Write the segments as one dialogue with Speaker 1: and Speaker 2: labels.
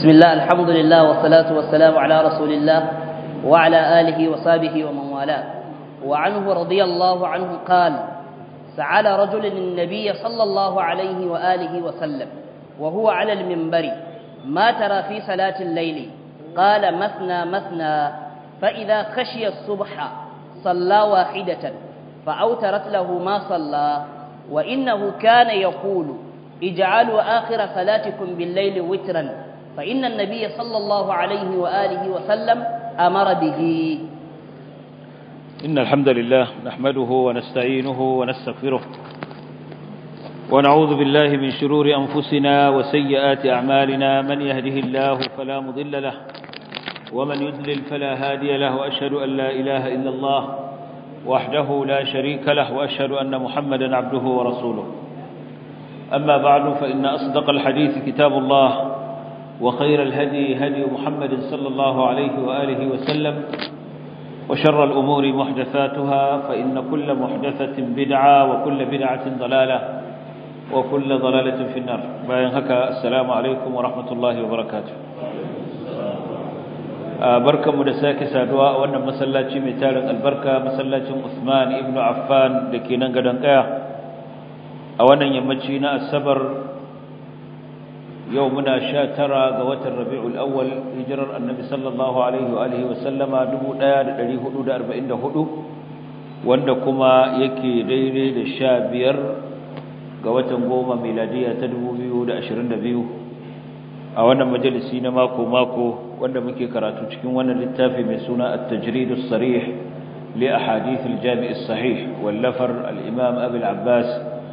Speaker 1: بسم الله الحمد لله والصلاة والسلام على رسول الله وعلى آله وصحبه ومن والاه وعنه رضي الله عنه قال سأل رجل النبي صلى الله عليه وآله وسلم وهو على المنبر ما ترى في صلاة الليل قال مثنى مثنى فإذا خشي الصبح صلى واحدة فأوترت له ما صلى وإنه كان يقول اجعلوا آخر صلاتكم بالليل وترا فإن النبي صلى الله عليه وآله وسلم أمر به
Speaker 2: إن الحمد لله نحمده ونستعينه ونستغفره ونعوذ بالله من شرور أنفسنا وسيئات أعمالنا من يهده الله فلا مضل له ومن يضلل فلا هادي له وأشهد أن لا إله إلا الله وحده لا شريك له وأشهد أن محمدا عبده ورسوله أما بعد فإن أصدق الحديث كتاب الله وخير الهدي هدي محمد صلى الله عليه وآله وسلم وشر الأمور محدثاتها فإن كل محدثة بدعة وكل بدعة ضلالة وكل ضلالة في النار باين هكا السلام عليكم ورحمة الله وبركاته barkanmu da sake saduwa a wannan masallaci mai tarin albarka masallacin Usman ibn Affan da ke nan gadon kaya a wannan yammaci na asabar yau muna sha tara ga watan rabi'ul awwal hijirar annabi sallallahu alaihi wa alihi wa sallama 1444 wanda kuma yake daidai da sha biyar ga watan goma miladiya ta 2022 a wannan majalisi na mako-mako wanda muke karatu cikin wannan littafi mai suna at-tajridus sarih li ahadith al-jami' as-sahih wallafar al-imam abi al-abbas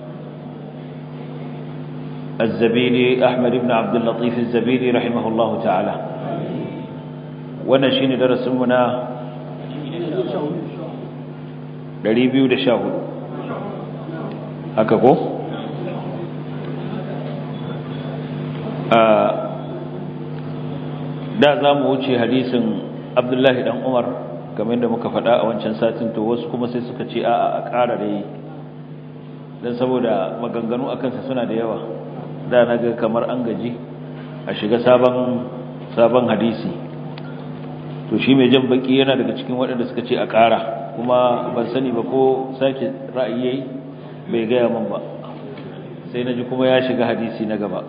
Speaker 2: الزبيدي أحمد بن عبد اللطيف الزبيدي رحمه الله تعالى ونشين درس منا دريبيو دشاهد هكذا da za mu wuce hadisin abdullahi dan umar kamar da muka faɗa a wancan satin to wasu kuma sai suka ce a'a a ƙara da yi don saboda maganganu a kansa suna da yawa da na ga kamar an gaji a shiga sabon sabon hadisi to shi mai jan baki yana daga cikin waɗanda suka ce a ƙara kuma ban sani ba ko sake ra'ayi yayi bai gaya min ba sai na ji kuma ya shiga hadisi na gaba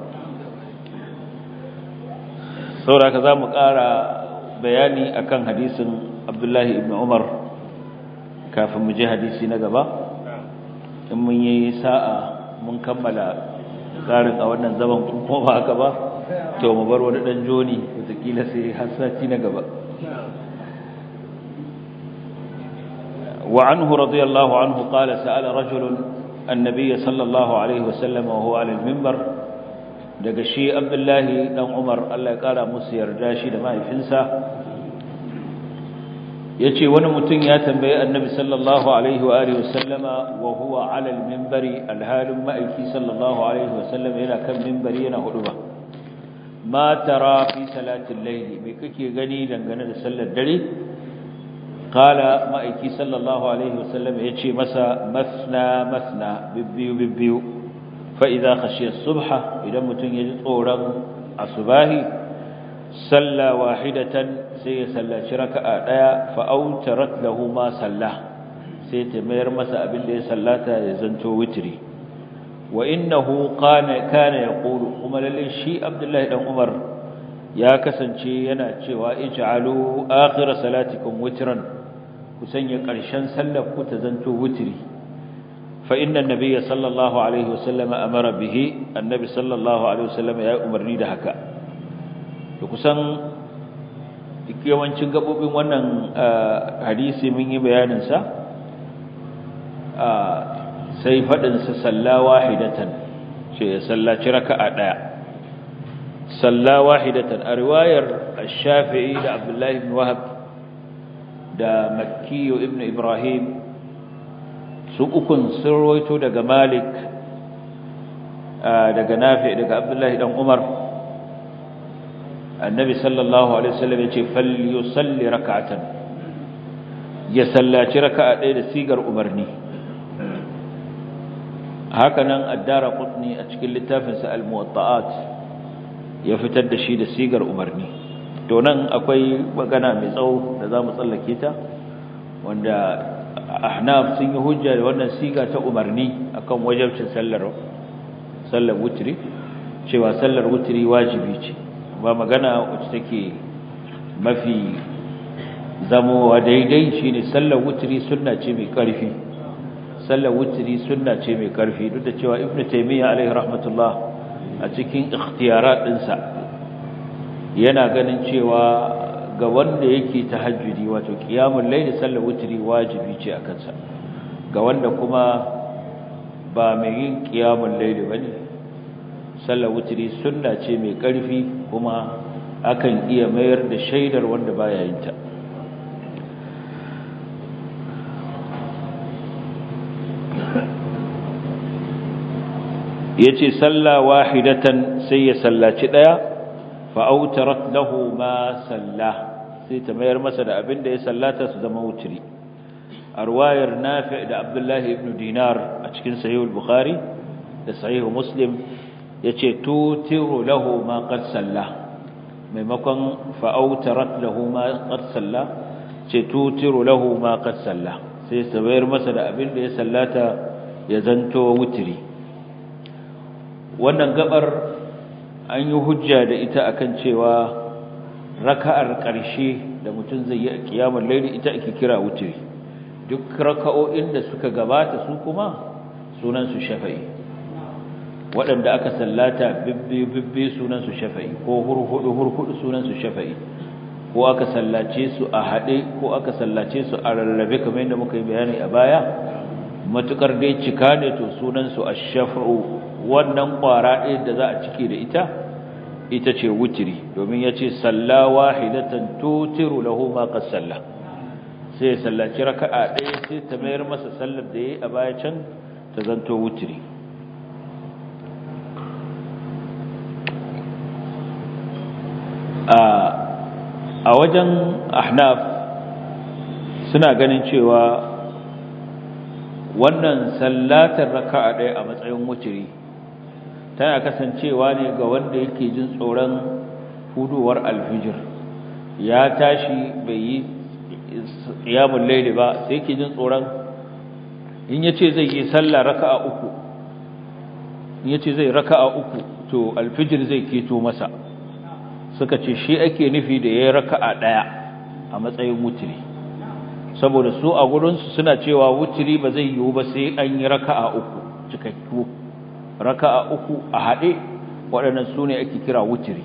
Speaker 2: saboda za mu ƙara bayani akan hadisin abdullahi ibn umar kafin mu je hadisi na gaba in mun yi sa'a mun kammala karin a wannan zaman kuma ba haka ba to mu bar wani dan joni wataƙila sai har sati na gaba wa anhu radiyallahu anhu qala sa'ala rajulun annabiy sallallahu alaihi wasallam wa huwa ala al-minbar daga shi abdullahi dan umar Allah ya kara musu yarda shi da mahaifinsa yace wani mutum ya tambaye annabi sallallahu alaihi wa alihi wasallama wa huwa ala al-minbari alhalin ma'aiki sallallahu alaihi wasallam yana kan minbari yana huduba ma tara fi salatil layl me kake gani dangane da sallar dare qala ma'aiki sallallahu alaihi wasallam yace masa masna masna bibbiyu bibbiyu fa idza khashiya as-subha idan mutum yaji tsoron asubahi salla wahidatan sai ya sallaci raka'a daya fa autarat lahu ma salla sai ta mayar masa abin da ya sallata ya zanto witri wa innahu kana kana yaqulu kuma lalle shi abdullahi dan umar ya kasance yana cewa ij'alu akhir salatikum witran ku sanya karshen sallar ku ta zanto witri fa inna an-nabiyya sallallahu alaihi wasallam amara bihi annabi sallallahu alaihi wasallam ya umarni da haka da kusan yawancin gabobin wannan hadisi mun yi bayaninsa sai faɗinsa salla wahidatan ce ya sallaci raka'a ɗaya salla wahidatan a riwayar shafi'i da abdullahi ibn wahab da makkiyo ibn ibrahim su ukun sun roito daga malik daga nafi daga abdullahi dan umar annabi sallallahu alaihi wasallam yace falyusalli rak'atan ya sallaci raka'a ɗaya da sigar umarni haka nan addara qutni a cikin littafinsa al-muwatta'at ya fitar da shi da sigar umarni to nan akwai magana mai tsawo da za mu tsallake ta wanda ahnaf sun yi hujja da wannan siga ta umarni akan wajabcin sallar sallar wutri cewa sallar wutri wajibi ce ba magana wacce take mafi zamowa daidai shine sallar wutri sunna ce mai karfi sallar wutri sunna ce mai karfi duk da cewa ibnu taymiya alaihi rahmatullah a cikin ikhtiyarat dinsa yana ganin cewa ga wanda yake tahajjudi wato qiyamul layl sallar wutri wajibi ce akan sa ga wanda kuma ba mai yin qiyamul layl bane sallar wutri sunna ce mai karfi kuma akan iya mayar da shaidar wanda baya yin ta yace salla wahidatan sai ya sallaci daya fa autarat lahu ma salla sai ta mayar masa da abin da ya sallata su zama wutri arwayar nafi da abdullahi ibn dinar a cikin sahih al-bukhari da sahih muslim yace tutiru lahu ma qad salla maimakon fa autarat lahu ma qad salla ce tutiru lahu ma qad salla sai ta mayar masa da abin da ya sallata ya zanto wutri wannan gabar an yi hujja da ita akan cewa raka'ar ƙarshe da mutum zai yi a kiyamar laili ita ake kira wutiri duk raka'o'in da suka gabata su kuma sunan su shafa'i waɗanda aka sallata bibbi bibbi sunan su shafa'i ko hurhudu hurhudu sunan su shafa'i ko aka sallace su a haɗe ko aka sallace su a rarrabe kamar yadda muka yi bayani a baya matukar dai cika ne to sunan su ash-shaf'u wannan ƙwara ɗaya da za a cike da ita ita ce wutiri domin ya ce salla wahidatan tutiru lahu ma qad salla sai ya sallaci raka'a ɗaya sai ta mayar masa sallar da yayi a baya can ta zanto wutiri a wajen ahnaf suna ganin cewa wannan sallatar raka'a ɗaya a matsayin wutiri tana kasancewa ne ga wanda yake jin tsoron huduwar alfijir ya tashi bai yi qiyamul layli ba sai yake jin tsoron in yace zai yi sallah raka'a uku in yace zai raka'a uku to alfijir zai keto masa suka ce shi ake nufi da yayi raka'a daya a matsayin wutiri saboda su a gurin su suna cewa wutiri ba zai yiwu ba sai an yi raka'a uku cikakku raka'a uku a haɗe waɗannan su ne ake kira wutiri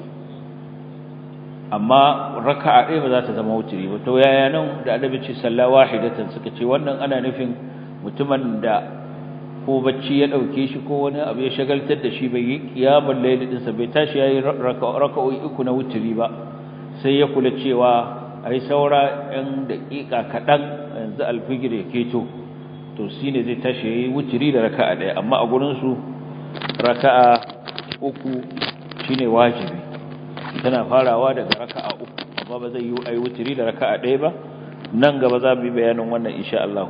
Speaker 2: amma raka'a ɗaya ba za ta zama wutiri ba to yaya nan da annabi ce sallah wahidatan suka ce wannan ana nufin mutumin da ko bacci ya ɗauke shi ko wani abu ya shagaltar da shi bai yi kiyamul layl din sa bai tashi yayi raka'o'i uku na wutiri ba sai ya kula cewa ai saura ɗan daƙiƙa kaɗan yanzu alfijir ya keto to shine zai tashi yayi wutiri da raka'a ɗaya amma a gurin su raka'a uku shine wajibi tana farawa daga raka'a uku amma ba zai yi ayi wutiri da raka'a ɗaya ba nan gaba za mu yi bayanin wannan insha Allah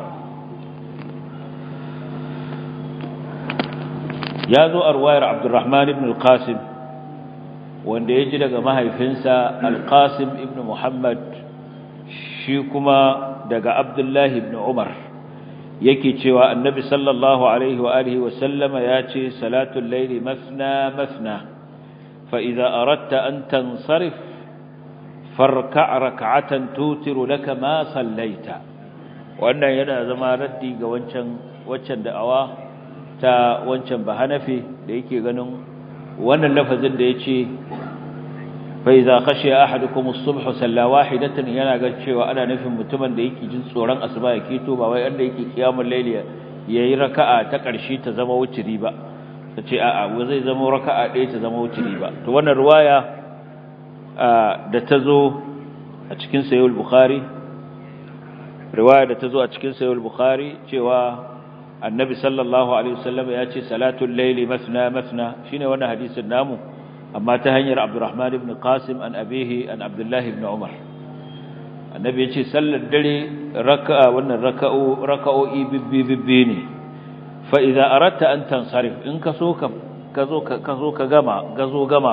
Speaker 2: ya zo a ruwayar Abdurrahman ibn al-Qasim wanda ya ji daga mahaifinsa al-Qasim ibn Muhammad shi kuma daga Abdullahi ibn Umar yake cewa annabi sallallahu alaihi wa alihi wa sallama ya ce salatul layli masna masna fa idza aradta an tansarif farka' rak'atan tutiru laka ma sallaita wannan yana zama raddi ga wancan waccan da'awa ta wancan bahanafi da yake ganin wannan lafazin da yace fa idza khashiya ahadukum as-subh salla wahidatan yana ga cewa ana nufin mutumin da yake jin tsoron asuba ya keto ba wai wanda yake kiyamul layli yayi raka'a ta ƙarshe ta zama wuciri ba tace a'a wa zai zama raka'a ɗaya ta zama wuciri ba to wannan riwaya da ta zo a cikin sahih al-bukhari riwaya da ta zo a cikin sahih al-bukhari cewa annabi sallallahu alaihi wasallam ya ce salatul layli masna masna shine wannan hadisin namu amma ta hanyar Abdurrahman ibn Qasim an abihi an Abdullah ibn Umar annabi yace sallar dare raka'a wannan raka'o raka'o'i bibbi bibbi ne fa idza aratta an tansarif in ka so ka kazo ka kazo ka gama gazo gamawa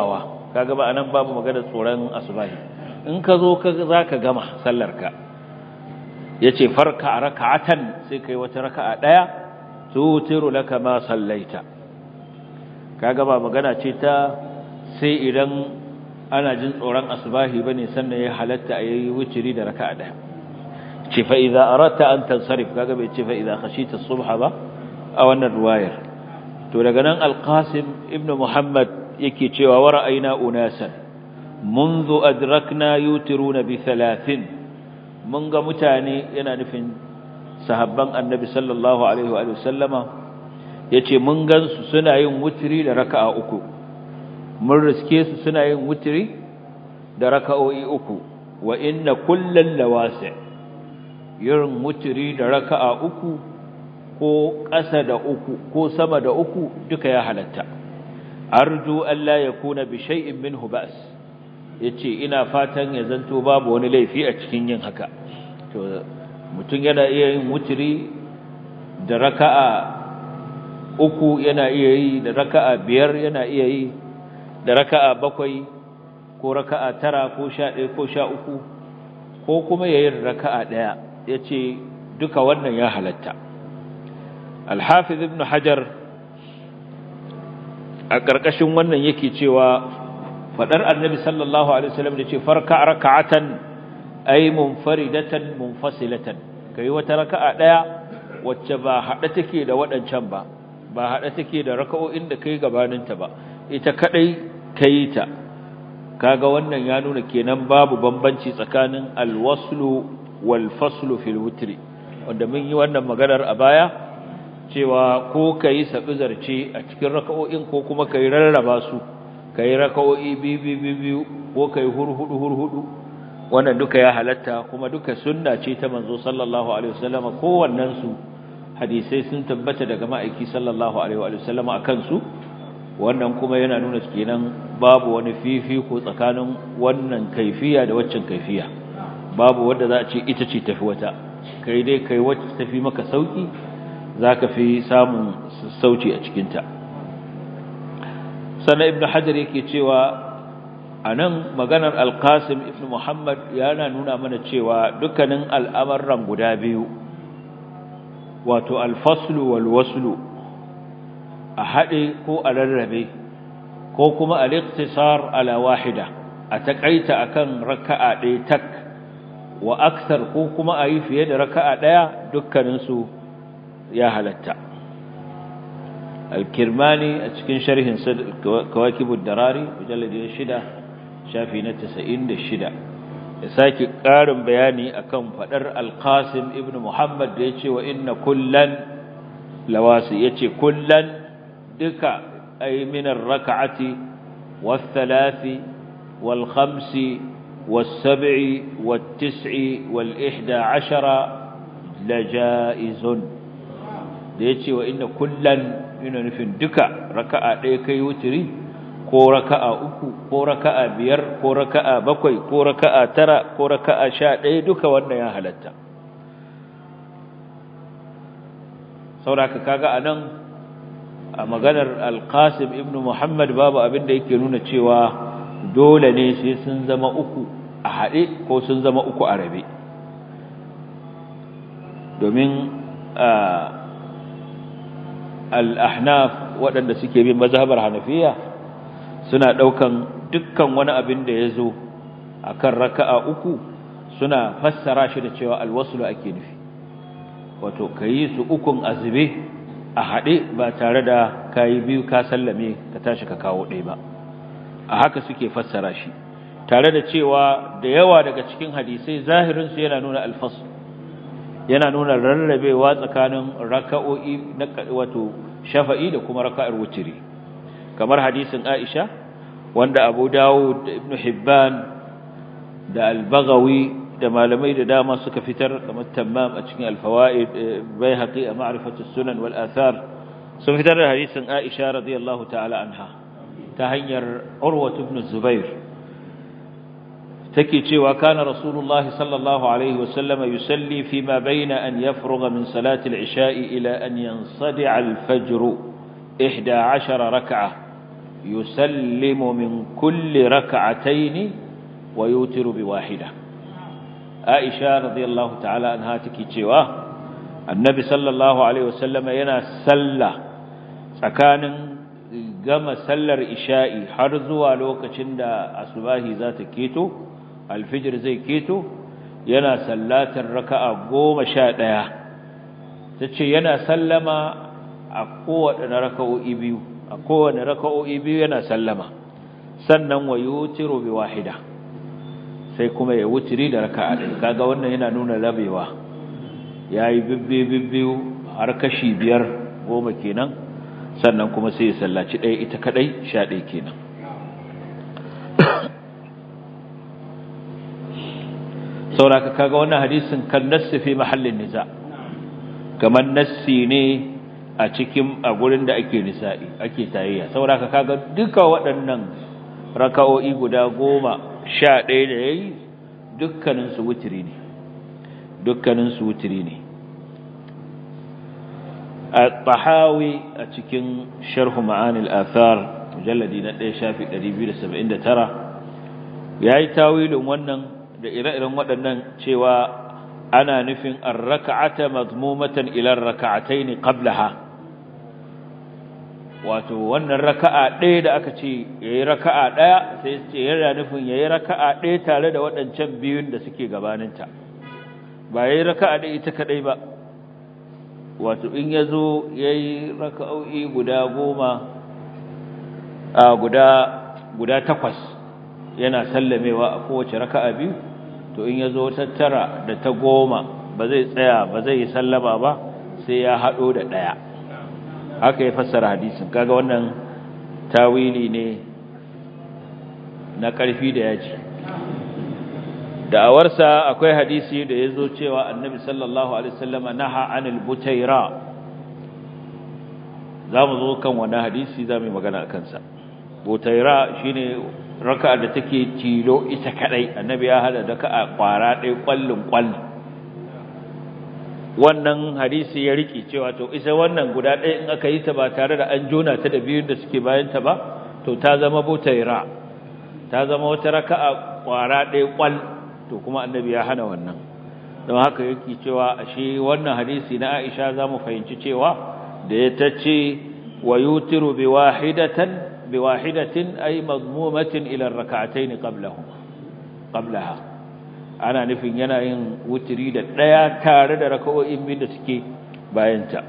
Speaker 2: kaga ba anan babu magana tsoron asubahi in ka zo ka zaka gama sallarka yace farka raka'atan sai kai wata raka'a daya tutiru laka ma sallaita kaga ba magana ce ta sai idan ana jin tsoron asubahi bane sannan ya halatta a yayi wuciri da raka'a daya ce fa idza aratta an tansarif kaga bai ce fa idza khashita as-subha ba a wannan ruwayar to daga nan al-qasim ibnu muhammad yake cewa wa ra'ayna unasan منذ أدركنا يوترون بثلاث mun ga mutane yana nufin sahabban annabi sallallahu alaihi wa sallama yace mun gansu suna yin wutiri da raka'a uku mun riske su suna yin wutiri da raka'o'i uku wa inna kullal lawasi yin wutiri da raka'a uku ko ƙasa da uku ko sama da uku duka ya halatta arju alla yakuna bi shay'in minhu ba's yace ina fatan ya zanto babu wani laifi a cikin yin haka to mutum yana iya yin wutiri da raka'a uku yana iya yi da raka'a biyar yana iya yi da raka'a bakwai ko raka'a tara ko sha ɗaya ko sha uku ko kuma ya yi raka'a ɗaya ya ce duka wannan ya halatta alhafiz ibn hajar a ƙarƙashin wannan yake cewa faɗar annabi sallallahu alaihi wasallam da ce farka raka'atan ay munfaridatan munfasilatan kai wata raka'a ɗaya wacce ba haɗe take da waɗancan ba ba haɗe take da raka'o'in da kai gabaninta ba ita kadai kai ta kaga wannan ya nuna kenan babu bambanci tsakanin alwaslu wal faslu fil witri wanda mun yi wannan maganar a baya cewa ko kai sabizarce a cikin raka'o'in ko kuma kai rarraba su kai raka'o'i biyu biyu biyu ko kai hurhudu hurhudu wannan duka ya halatta kuma duka sunna ce ta manzo sallallahu alaihi wasallam kowannen su hadisai sun tabbata daga ma'aiki sallallahu alaihi wasallam akan su wannan kuma yana nuna kenan babu wani fifiko tsakanin wannan kaifiya da waccan kaifiya babu wanda za a ce ita ce tafi wata kai dai kai wacce tafi maka sauki zaka fi samun sauci a cikin ta sannan ibnu hajar yake cewa anan maganar alqasim ibnu muhammad yana nuna mana cewa dukkanin al'amuran guda biyu wato alfaslu wal waslu a haɗe ko a rarrabe ko kuma al-iqtisar ala wahida a takaita akan raka'a ɗaya tak wa aksar ko kuma a yi fiye da raka'a ɗaya dukkanin su ya halatta al-kirmani a cikin sharhin kawakibud darari mujalladi shida shafi na 96 ya sake ƙarin bayani akan faɗar al-qasim ibn muhammad da yace wa inna kullan lawasi yace kullan duka ay min ar-rak'ati wath-thalathi wal-khamsi was-sab'i wat-tis'i wal-ihda 'ashara lajaizun da yace wa inna kullan yana nufin duka raka'a ɗaya kai wutiri ko raka'a uku ko raka'a biyar ko raka'a bakwai ko raka'a tara ko raka'a sha ɗaya duka wannan ya halatta sauraka kaga anan a maganar alqasim ibn muhammad babu abin da yake nuna cewa dole ne sai sun zama uku a haɗe ko sun zama uku a rabe domin al-ahnaf waɗanda suke bin mazhabar hanafiya suna ɗaukan dukkan wani abin da ya zo a kan raka'a uku suna fassara shi da cewa alwasulu ake nufi wato ka yi su ukun azube a haɗe ba tare da ka yi biyu ka sallame ka tashi ka kawo ɗaya ba a haka suke fassara shi tare da cewa da yawa daga cikin hadisai zahirinsu yana nuna alfasu yana nuna rarrabewa tsakanin raka'o'i na wato shafa'i da kuma raka'ar wutiri kamar hadisin Aisha wanda Abu Dawud da Ibn Hibban da Al-Baghawi da malamai da dama suka fitar kamar Tammam a cikin Al-Fawaid Baihaqi a Ma'rifatu Sunan wal Athar sun fitar da hadisin Aisha radiyallahu ta'ala anha ta hanyar Urwa ibn Zubair take cewa kana Rasulullah sallallahu alaihi wasallam yusalli fima bayna an yafrugha min salati al-isha'i ila an yansadi'a al-fajr 11 rak'ah yusallimu min kulli rak'atayn wa yutiru bi wahida Aisha radiyallahu ta'ala anha take cewa Annabi sallallahu alaihi wasallam yana sallah tsakanin gama sallar isha'i har zuwa lokacin da asubahi za ta keto alfijir zai keto yana sallatar raka'a goma sha ɗaya ta ce yana sallama a kowane raka'o'i biyu a kowane raka'o'i biyu yana sallama sannan wa yutiru bi wahida sai kuma ya wutiri da raka'a ɗaya kaga wannan yana nuna rabewa yayi bibbi bibbiyu har kashi biyar goma kenan sannan kuma sai ya sallaci ɗaya ita kadai sha ɗaya kenan sauraka kaga wannan hadisin kan nassi fi mahallin niza kamar nassi ne a cikin a gurin da ake nisa'i ake tayayya sauraka kaga duka waɗannan raka'o'i guda goma sha ɗaya da ya yi dukkaninsu wutiri ne dukkaninsu wutiri ne a tahawi a cikin sharhu ma'anil athar mujalladi na ɗaya shafi 279 ya yi tawilin wannan da ire-iren waɗannan cewa ana nufin ar-raka'ata madmumatan ila ar-raka'atayn qablaha wato wannan raka'a ɗaya da aka ce yayi raka'a ɗaya sai ce yana nufin yayi raka'a ɗaya tare da waɗancan biyun da suke gabaninta ba yayi raka'a ɗaya ita kadai ba wato in yazo yayi raka'o'i guda goma a guda guda takwas yana sallamewa a kowace raka'a biyu to in yazo tattara da ta goma ba zai tsaya ba zai yi sallama ba sai ya hado da daya haka ya fassara hadisin kaga wannan tawili ne na karfi da yaji da'awarsa akwai hadisi da yazo cewa annabi sallallahu alaihi wasallama naha anil butaira zamu zo kan wannan hadisi zamu magana akan sa butaira shine raka'a da take tilo ita kadai annabi ya hada da ka'a kwara ɗaya kwallin kwall wannan hadisi ya riki cewa to isa wannan guda ɗaya in aka yi ta ba tare da an jona ta da biyun da suke bayan ta ba to ta zama butaira ta zama wata raka'a kwara ɗaya kwall to kuma annabi ya hana wannan don haka yake cewa ashe wannan hadisi na Aisha zamu fahimci cewa da ya tace wa yutiru bi wahidatan بواحدة أي مضمومة إلى الركعتين قبله قبلها أنا نفين يناين وتريد لا تارد ركوة من سكي باينتا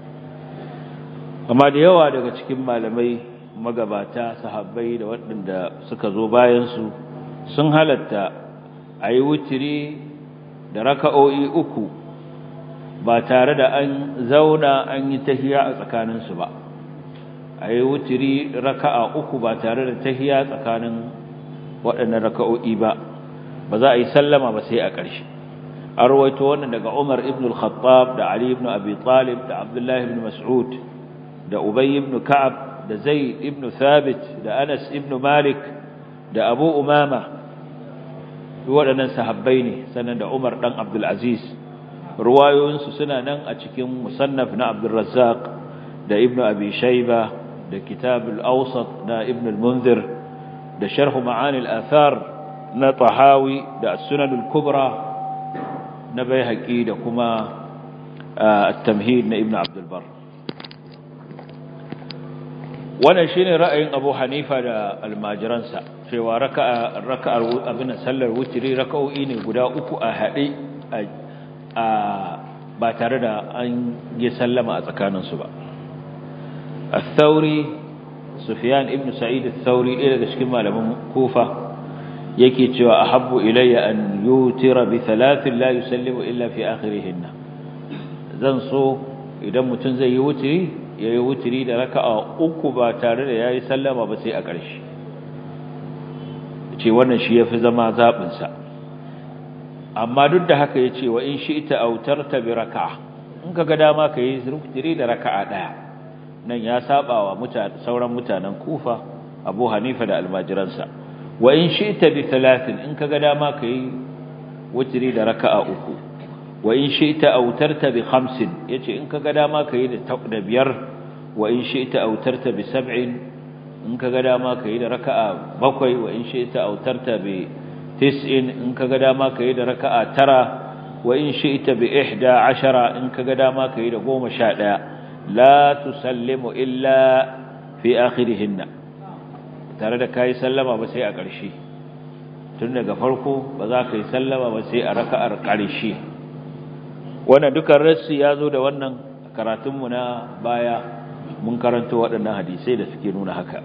Speaker 2: amma da yawa daga cikin malamai magabata sahabbai da waɗanda suka zo bayansu sun halatta a yi wutiri da raka'o'i uku ba tare da an zauna an yi tahiya a tsakaninsu ba a yi wutiri raka'a uku ba tare da tahiya tsakanin waɗannan raka'o'i ba ba za a yi sallama ba sai a ƙarshe an rawaito wannan daga Umar ibn al-Khattab da Ali ibn Abi Talib da Abdullah ibn Mas'ud da Ubay ibn Ka'ab da Zaid ibn Thabit da Anas ibn Malik da Abu Umama waɗannan sahabbai ne sannan da Umar dan Abdul Aziz ruwayoyinsu suna nan a cikin musannaf na Abdul Razzaq da Ibn Abi Shayba da kitab al-awsat na ibn al-munzir da sharh ma'ani al-athar na tahawi da as-sunan al-kubra na bayhaqi da kuma at-tamhid na ibn abd al-bar wannan shine ra'ayin abu hanifa da almajiransa cewa raka'a raka'ar abin sallar wutri raka'o'i ne guda uku a hade a ba tare da an yi sallama a tsakaninsu ba الثوري سفيان ابن سعيد الثوري إلى ذلك ما لم كوفة يكي تشوى أحب إلي أن يوتر بثلاث لا يسلم إلا في آخرهن زنصو إذا متنزي يوتري يوتري لركا أكبا تارد يا يسلم بسي أكرش ce wannan shi yafi zama zabin sa amma duk da haka yace wa in shi'ta autarta bi raka'a in kaga dama kai zurfiri da raka'a daya nan ya saba wa sauran mutanen Kufa Abu Hanifa da almajiransa wa in shi'ta bi thalathin in kaga dama kai wutri da raka'a uku wa in shi'ta autarta bi khamsin yace in kaga dama kai da da biyar wa in shi'ta autarta bi sab'in in ka ga dama ka yi da raka'a bakwai wa in shi'ta autarta bi tis'in in ka ga dama ka yi da raka'a tara wa in shi'ta bi ihda ashara in ka ga dama ka yi da goma sha ɗaya la tusallimu illa fi akhirihinna tare da kai sallama ba sai a ƙarshe tun daga farko ba za ka yi sallama ba sai a raka'ar ƙarshe wannan dukan rassi ya zo da wannan karatunmu na baya mun karanto waɗannan hadisai da suke nuna haka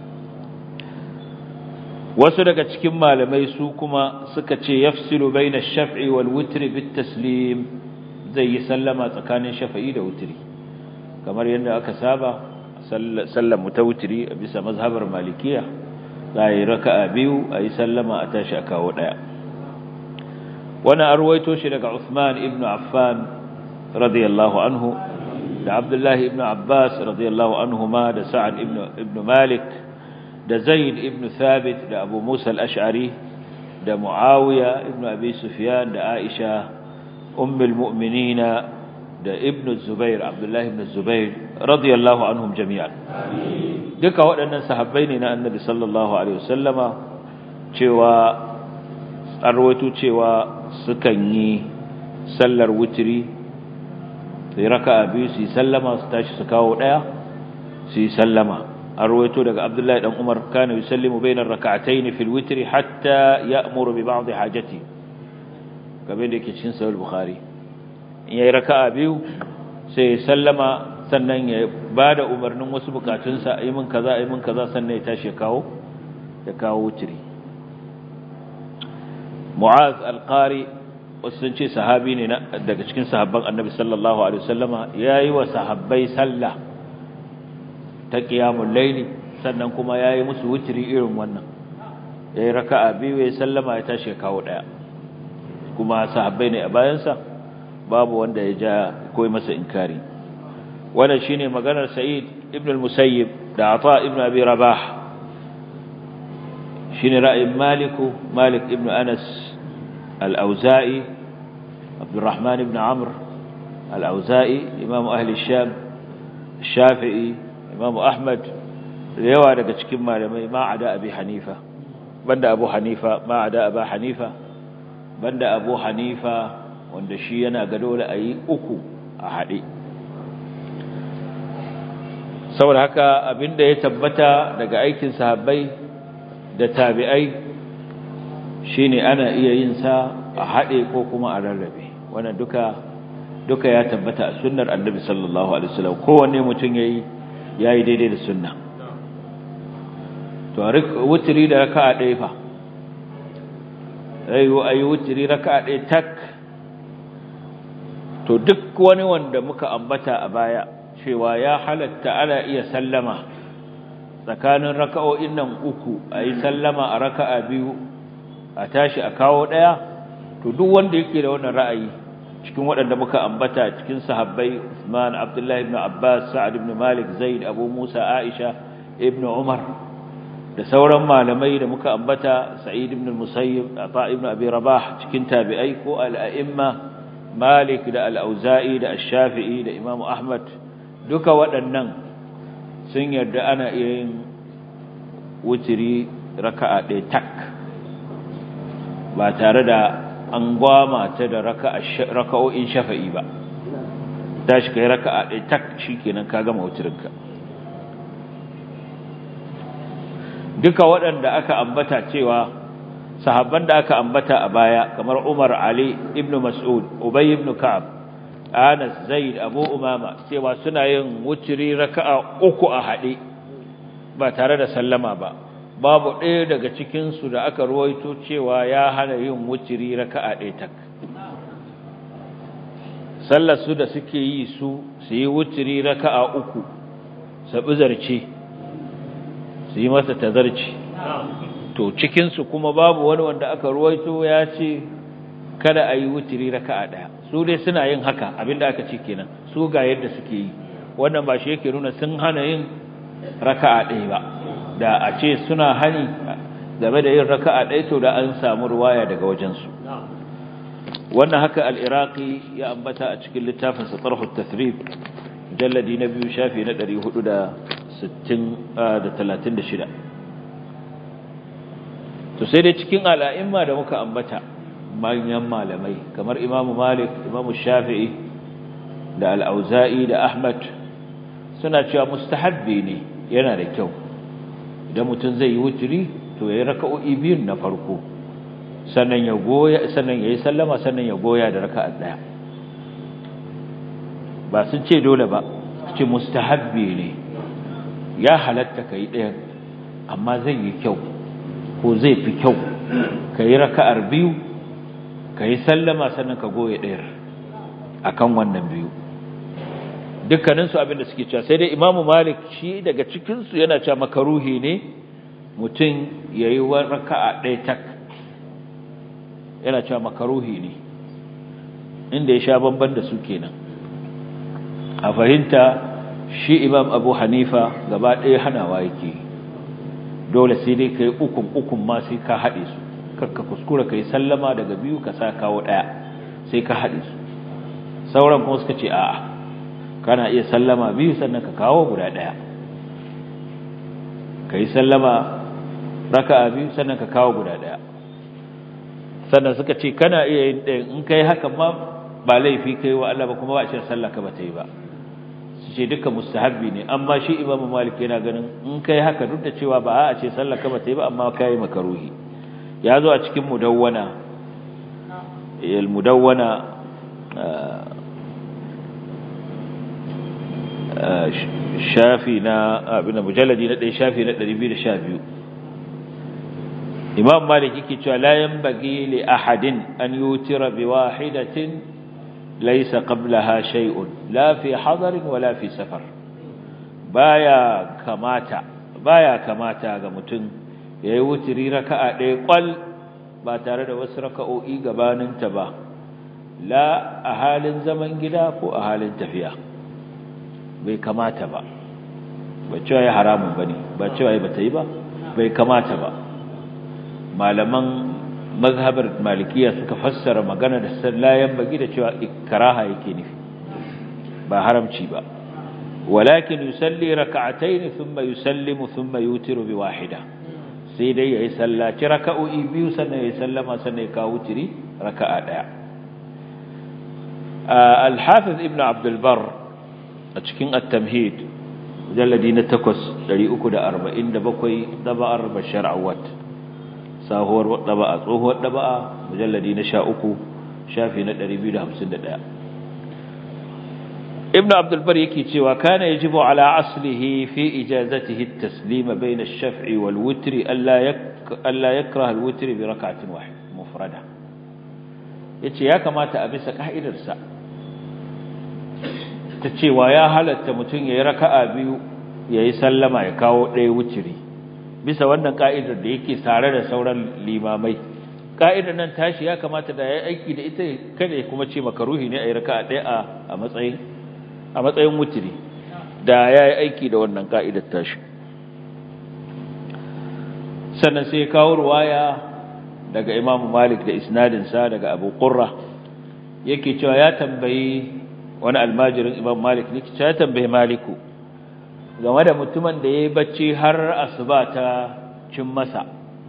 Speaker 2: wasu daga cikin malamai su kuma suka ce yafsilu baina shaf'i wal witri bit taslim zai yi sallama tsakanin shafa'i da witri kamar yadda aka saba sallar mutawtiri a bisa mazhabar malikiya za yi raka'a biyu a yi sallama a tashi a kawo ɗaya wani arwaito shi daga Uthman ibn Affan radiyallahu anhu da Abdullahi ibn Abbas radiyallahu anhu ma da Sa'ad ibn Malik da Zaid ibn Thabit da Abu Musa al-Ash'ari da Muawiya ibn Abi Sufyan da Aisha ummul mu'minina da ibn Zubair Abdullahi ibn Zubair radiyallahu anhum jami'an duka waɗannan sahabbai ne na Annabi sallallahu alaihi wasallama cewa arwaito cewa sukan yi sallar wutri sai raka'a biyu su sallama su tashi su kawo daya su sallama arwaito daga Abdullahi dan Umar kana yusallimu bainar rak'atayn fil witri hatta ya'muru bi ba'd hajati kamar da yake cikin sahih bukhari in yayi raka'a biyu sai sallama sannan ya bada umarnin wasu bukatunsa ayi min kaza ayi min kaza sannan ya tashi ya kawo ya kawo wutri Mu'az al-Qari sun ce sahabi ne daga cikin sahabban Annabi sallallahu alaihi wasallama yayi wa sahabbai sallah ta qiyamul layli sannan kuma yayi musu wutri irin wannan yayi raka'a biyu ya sallama ya tashi ya kawo daya kuma sahabbai ne a bayansa babu wanda ya ja koyi masa inkari wannan shine maganar Sa'id ibn al-Musayyib da Ata ibn Abi Rabah shine ra'ayin Malik Malik ibn Anas al-Auza'i Abdurrahman ibn Amr al-Auza'i imam ahli Sham Shafi'i imam Ahmad yawa daga cikin malamai ma ada Abi Hanifa banda Abu Hanifa ma ada Abu Hanifa banda Abu Hanifa wanda shi yana ga dole ayi uku a hade saboda haka abinda ya tabbata daga aikin sahabbai da tabi'ai shine ana iya yin sa a hade ko kuma a rarrabe wannan duka duka ya tabbata a sunnar annabi sallallahu alaihi wasallam kowanne mutum yayi yayi daidai da sunna to wutri da raka'a ɗaya fa ayi ayi wutri raka'a ɗaya tak to duk wani wanda muka ambata a baya cewa ya halatta ana iya sallama tsakanin raka'o'in nan uku ayi sallama a raka'a biyu a tashi a kawo daya to duk wanda yake da wannan ra'ayi cikin waɗanda muka ambata cikin sahabbai Usman Abdullah ibn Abbas Sa'ad ibn Malik Zaid Abu Musa Aisha ibn Umar da sauran malamai da muka ambata Sa'id ibn Musayyib Ata ibn Abi Rabah cikin tabi'ai ko al-a'imma Malik da al-Auza'i da Ash-Shafi'i da Imam Ahmad duka waɗannan sun yarda ana iya yin wutiri raka'a ɗaya tak ba tare da an gwama ta da raka'o'in shafa'i ba tashi kai raka'a ɗaya tak shikenan ka gama wutirinka duka waɗanda aka ambata cewa sahabban da aka ambata a baya kamar Umar Ali ibn Mas'ud Ubay ibn Ka'ab Anas Zaid Abu Umama cewa suna yin wutiri raka'a uku a haɗe ba tare da sallama ba babu ɗaya daga cikin su da aka ruwaito cewa ya hana yin wutiri raka'a ɗaya tak sallar su da suke yi su su yi wutiri raka'a uku sabi zarce su yi masa tazarci to cikin su kuma babu wani wanda aka ruwaito ya ce kada a yi wutiri raka'a ɗaya su dai suna yin haka abinda aka ce kenan su ga yadda suke yi wannan ba shi yake nuna sun hana yin raka'a ɗaya ba da a ce suna hani game da yin raka'a ɗaya to da an samu ruwaya daga wajensu wannan haka al-iraqi ya ambata a cikin littafin sa tarhu tathrib jalladi na biyu shafi na 476 636 to sai dai cikin al'imma da muka ambata manyan malamai kamar imamu malik imamu shafi'i da al'auza'i da ahmad suna cewa mustahabbi ne yana da kyau idan mutum zai yi wuturi to ya yi raka'o'i biyun na farko sannan ya goya sannan ya yi sallama sannan ya goya da raka'a ɗaya ba sun ce dole ba ce mustahabbi ne ya halatta ka yi ɗayan amma zai yi kyau ko zai fi kyau ka yi raka'ar biyu ka yi sallama sannan ka goya ɗayar a kan wannan biyu dukkaninsu abinda suke cewa sai dai imamu malik shi daga cikinsu yana cewa makaruhi ne mutum ya yi wa raka'a ɗaya tak yana cewa makaruhi ne inda ya sha bamban da su kenan a fahimta shi imam abu hanifa gaba ɗaya hanawa yake dole sai dai ka yi ukun ukun ma sai ka haɗe su kakka kuskura ka yi sallama daga biyu ka sa kawo ɗaya sai ka haɗe su sauran kuma suka ce a'a kana iya sallama biyu sannan ka kawo guda ɗaya ka yi sallama raka'a biyu sannan ka kawo guda ɗaya sannan suka ce kana iya yin ɗayan in ka yi hakan ma ba laifi ka yi wa Allah ba kuma ba a ce sallah ka ba ta yi ba su ce duka mustahabbi ne amma shi imamu malik yana ganin in kai haka duk da cewa ba a ce sallar ka bata yi ba amma kai makaruhi ya zo a cikin mudawwana al mudawwana shafi na abin mujalladi na ɗaya shafi na 212 imam malik yake cewa la yanbaghi li ahadin an yutira bi wahidatin ليس قبلها شيء لا في حضر ولا في سفر بايا كماتا بايا كماتا ga mutun yayi wutiri raka'a ɗaya kwal ba tare da wasu raka'o'i gabanin ta ba la a halin zaman gida ko a halin tafiya bai kamata ba ba cewa ya haramun bane ba cewa ya bata yi ba bai kamata ba malaman mazhabar malikiya suka fassara magana da sallayan bagi da cewa ikraha yake nufi ba haramci ba walakin yusalli rak'atayn thumma yusallimu thumma yutiru bi wahida sai dai yayi sallaci raka'o'i biyu sannan yayi sallama sannan ya kawo tiri raka'a daya al-hafiz ibn abd al-bar a cikin at-tamhid mujalladi na 8 347 daba'ar bashar awad sahuwar daba'a tsohuwar daba'a mujalladi na 13 shafi na 251 ibnu abdul bar yake cewa kana yajibu ala aslihi fi ijazatihi at-taslim bayna ash-shaf'i wal witri alla yak alla yakrah al-witr bi rak'atin wahid mufrada yace ya kamata a bisa ka'idarsa ta cewa ya halatta mutum yayi raka'a biyu yayi sallama ya kawo ɗaya wutiri bisa wannan ka'idar da yake tare da sauran limamai ka'idar nan tashi ya kamata da yayi aiki da ita kada ya kuma ce makaruhi ne ayi raka'a ɗaya a a matsayin a matsayin wutiri da yayi aiki da wannan ka'idar tashi sannan sai kawo ruwaya daga Imam Malik da isnadin sa daga Abu Qurra yake cewa ya tambayi wani almajirin Imam Malik ne ya tambayi Maliku game da mutumin da ya yi bacci har asuba ta cin masa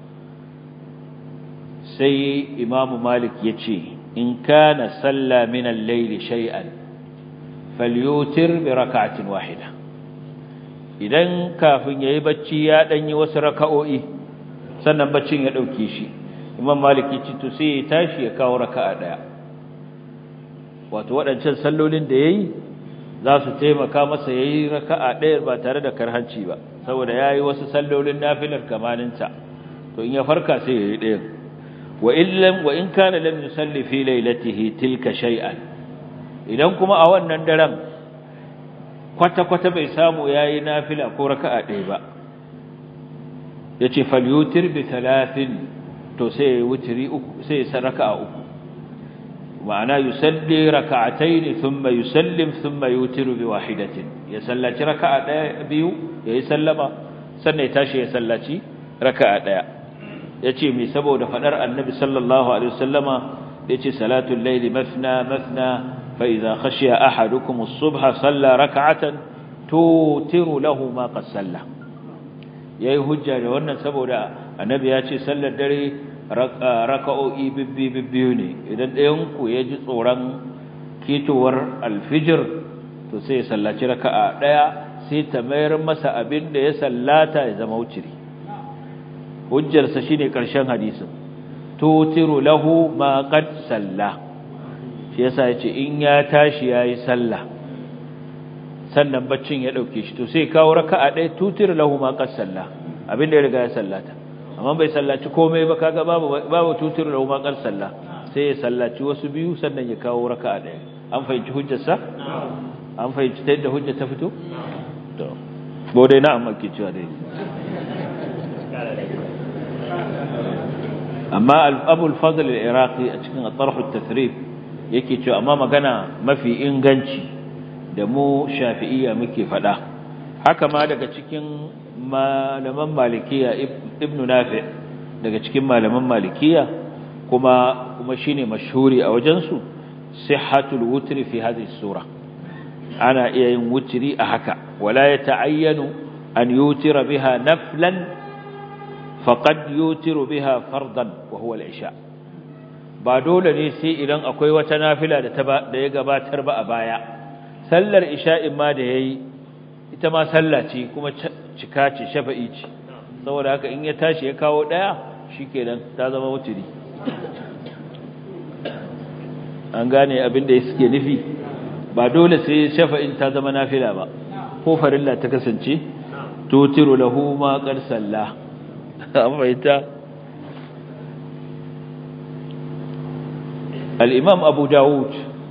Speaker 2: sai imamu malik ya ce in kana salla min al-layli shay'an falyutir bi rak'atin wahida idan kafin yayi bacci ya dan yi wasu raka'o'i sannan baccin ya dauke shi imam malik ya ce to sai ya tashi ya kawo raka'a daya wato waɗancan sallolin da yayi za su taimaka masa ya yi raka'a ɗaya ba tare da karhanci ba saboda ya yi wasu sallolin nafilar kamaninta to in ya farka sai ya yi ɗayan wa in wa in kana lam yusalli fi lailatihi tilka shay'an idan kuma a wannan daren kwata kwata bai samu yayi nafila ko raka'a ɗaya ba yace falyutir bi thalathin to sai ya wutiri uku sai ya raka'a uku ma'ana yusalli raka'atayn thumma yusallim thumma yutiru bi wahidatin ya sallaci raka'a daya biyu yayi sallama sannan ya tashi ya sallaci raka'a daya yace me saboda fadar annabi sallallahu alaihi wasallama yace salatul layli mathna mathna fa idza khashiya ahadukum as-subha salla raka'atan tutiru lahu ma qad salla yayi hujja da wannan saboda annabi ya ce sallar dare raka'o'i bibbi bibbiyu ne idan ɗayan ku ya ji tsoron ketowar alfijir to sai ya sallaci raka'a ɗaya sai ta mayar masa abin da ya sallata ya zama wuciri hujjarsa shine ƙarshen hadisin tutiru lahu ma qad salla shi yasa yace in ya tashi yayi sallah sannan baccin ya dauke shi to sai kawo raka'a ɗaya tutiru lahu ma qad salla abin da ya riga ya sallata amma bai sallaci komai ba kaga babu babu tutiru lahu ma qad salla sai ya sallaci wasu biyu sannan ya kawo raka'a ɗaya an fahimci hujjarsa an fahimci ta yadda hujja ta fito to bodai na amma ke cewa dai amma abul fadl al-iraqi a cikin at-tarh at-tathrib yake cewa amma magana mafi inganci da mu shafi'iyya muke fada haka ma daga cikin malaman malikiya ibn nafi daga cikin malaman malikiya kuma kuma shine mashhuri a wajen su sihhatul wutri fi hadhihi sura ana iya yin wutri a haka wala yata'ayyanu an yutira biha naflan faqad yutiru biha fardan wa huwa al-isha ba dole ne sai idan akwai wata nafila da ta da ya gabatar ba a baya sallar isha'in ma da yayi ita ma sallah ce kuma cika ce shafa'i ce saboda haka in ya tashi ya kawo daya shikenan ta zama wutiri an gane abin da suke nufi ba dole sai shafa'in ta zama nafila ba ko farilla ta kasance tutiru lahu ma qad sallah أمريتا الإمام أبو داود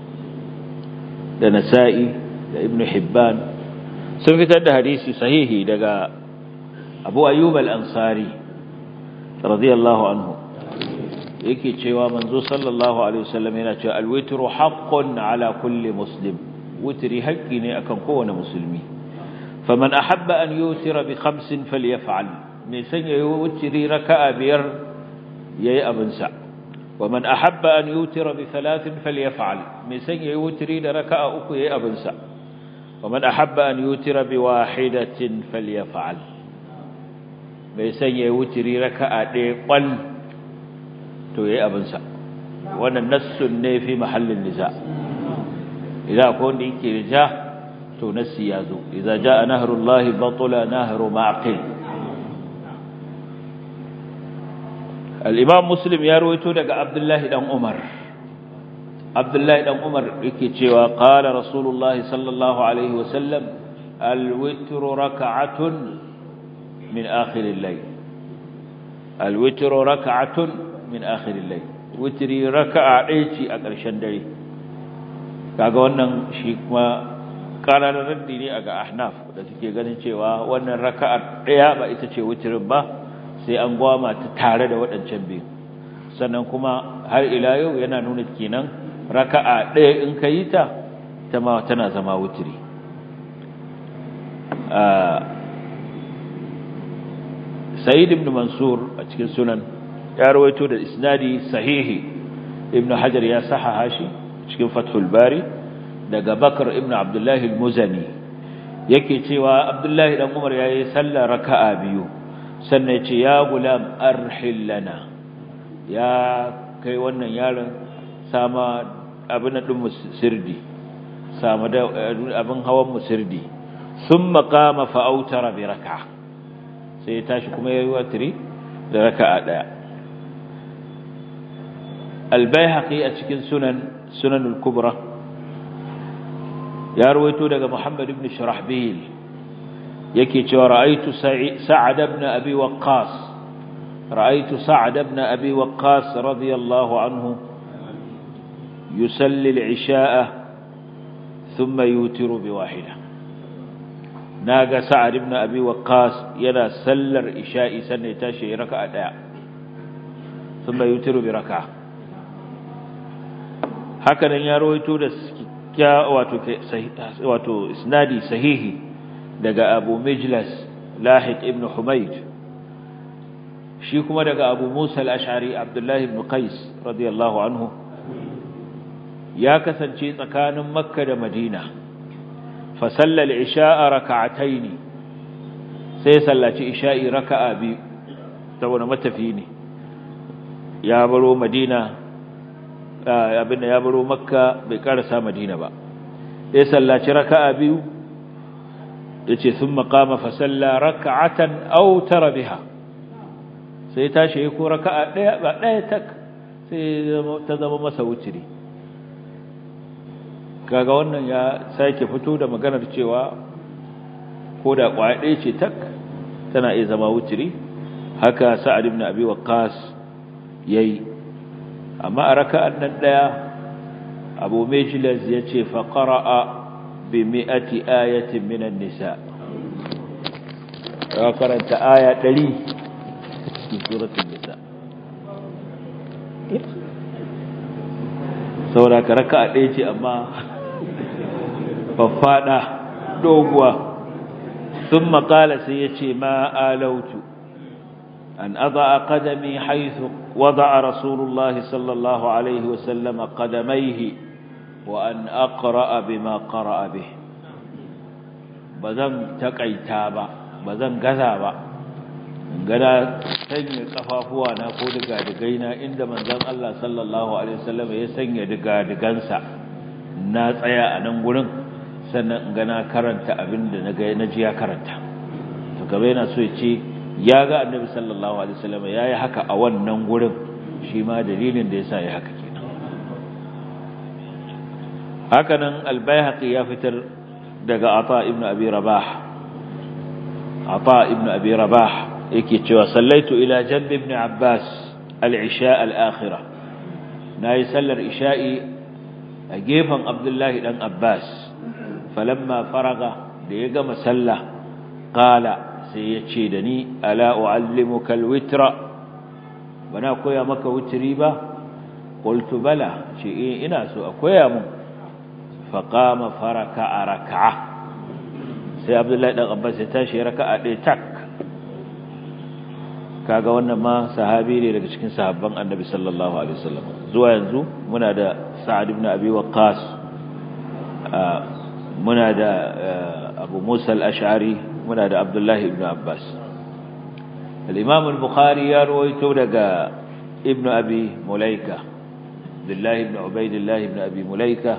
Speaker 2: لنسائي لابن حبان سنفت هذا حديث صحيح لقى أبو أيوب الأنصاري رضي الله عنه yake cewa manzo sallallahu alaihi wasallam yana cewa alwitru haqqun ala kulli muslim witri haqqi ne akan kowane musulmi faman ahabba an yutira bi khamsin falyaf'al mai sanya yi wutiri raka'a biyar yayi abinsa wa man ahabba an yutira bi thalathin falyaf'al mai sanya yi wutiri da raka'a uku yayi abinsa wa man ahabba an yutira bi wahidatin falyaf'al mai sanya yi wutiri raka'a ɗaya kwal to yayi abinsa wannan nassun ne fi mahallin niza idan akwai wanda yake rija to nassi ya zo idza jaa nahrullahi batula nahru ma'qil al'imam muslim ya rawaito daga abdullahi ɗan umar abdullahi ɗan umar yake cewa ƙala rasulullahi sallallahu alaihi wasallam alwitru raka'atun min akhirin lai alwitru raka'atun min akhirin lai witri raka'a ɗaya ce a ƙarshen dare kaga wannan shi kuma ƙararar raddi ne a ga ahnaf da suke ganin cewa wannan raka'ar ɗaya ba ita ce witrin ba sai an gwama ta tare da waɗancan biyu sannan kuma har ila yau yana nuna kenan raka'a ɗaya in ka yi ta ta ma tana zama wutiri sa'id ibn mansur a cikin sunan ya rawaito da isnadi sahihi ibn hajar ya sahaha shi cikin fathul bari daga bakar ibn abdullahi al-muzani yake cewa abdullahi dan umar yayi sallar raka'a biyu sannan ce ya gulam arhil lana ya kai wannan yaron sama abin din musirdi sama da abin hawan musirdi thumma qama fa autara bi rak'a sai ya tashi kuma yayi watri da raka'a daya al-baihaqi a cikin sunan sunan al-kubra ya rawaito daga muhammad ibn shurahbil yake cewa ra'aytu sa'ad ibn abi waqqas ra'aytu sa'ad ibn abi waqqas radiyallahu anhu yusalli al-isha'a thumma yutiru bi wahida naga sa'ad ibn abi waqqas yana sallar isha'i sannan ya tashi raka'a daya thumma yutiru bi raka'a haka nan ya rawaito da wato wato isnadi sahihi daga Abu Mijlas Lahid ibn Humayd shi kuma daga Abu Musa al-Ash'ari Abdullah ibn Qais radiyallahu anhu ya kasance tsakanin Makka da Madina fa sallal isha'a rak'ataini sai sallaci isha'i raka'a biyu saboda matafi ne ya baro madina abinda ya baro makka bai karasa madina ba sai sallaci raka'a biyu yace thumma qama fa salla rak'atan aw tara biha sai tashi ko raka'a daya ba daya tak sai ta zama masa wutiri kaga wannan ya sake fito da maganar cewa ko da kwaya ɗaya ce tak tana iya zama wutiri haka sa'ad ibn abi waqqas yayi amma a raka'an nan daya abu majlis yace fa qara'a bi mi'ati ayatin minan nisa ya karanta aya 100 cikin suratul nisa saboda ka raka'a ɗaya ce amma faffada doguwa ثم قال سيتي ما آلوت أن أضع قدمي حيث وضع رسول الله صلى الله عليه وسلم قدميه وأن أقرأ بما قرأ به بذن تقيتابا بذن غذابا gada sanya kafafuwa na ko diga digaina inda manzon Allah sallallahu alaihi wasallam ya sanya diga digansa na tsaya a nan gurin sannan ga na karanta abin da na ji ya karanta to gaba yana so ya ce ya ga annabi sallallahu alaihi wasallam ya yi haka a wannan gurin shi ma dalilin da ya sa ya haka kenan haka nan albayhaqi ya fitar daga ata ibnu abi rabah ata ibnu abi rabah yake cewa sallaitu ila janbi ibn abbas al-isha al-akhirah nayi sallar isha'i a gefen abdullahi dan abbas falamma faraga da ya gama sallah qala sai ya ce da ni ala uallimuka alwitra bana koya maka witri ba qultu bala ce eh ina so a koya mun fa qama faraka raka'a sai abdullahi dan abbas ya tashi raka'a ɗaya tak kaga wannan ma sahabi ne daga cikin sahabban annabi sallallahu alaihi wasallam zuwa yanzu muna da sa'ad ibn abi waqqas muna da abu musa al-ash'ari muna da abdullahi ibn abbas al-imam al-bukhari ya rawaito daga ibn abi mulaika abdullahi ibn ubaidillah ibn abi mulaika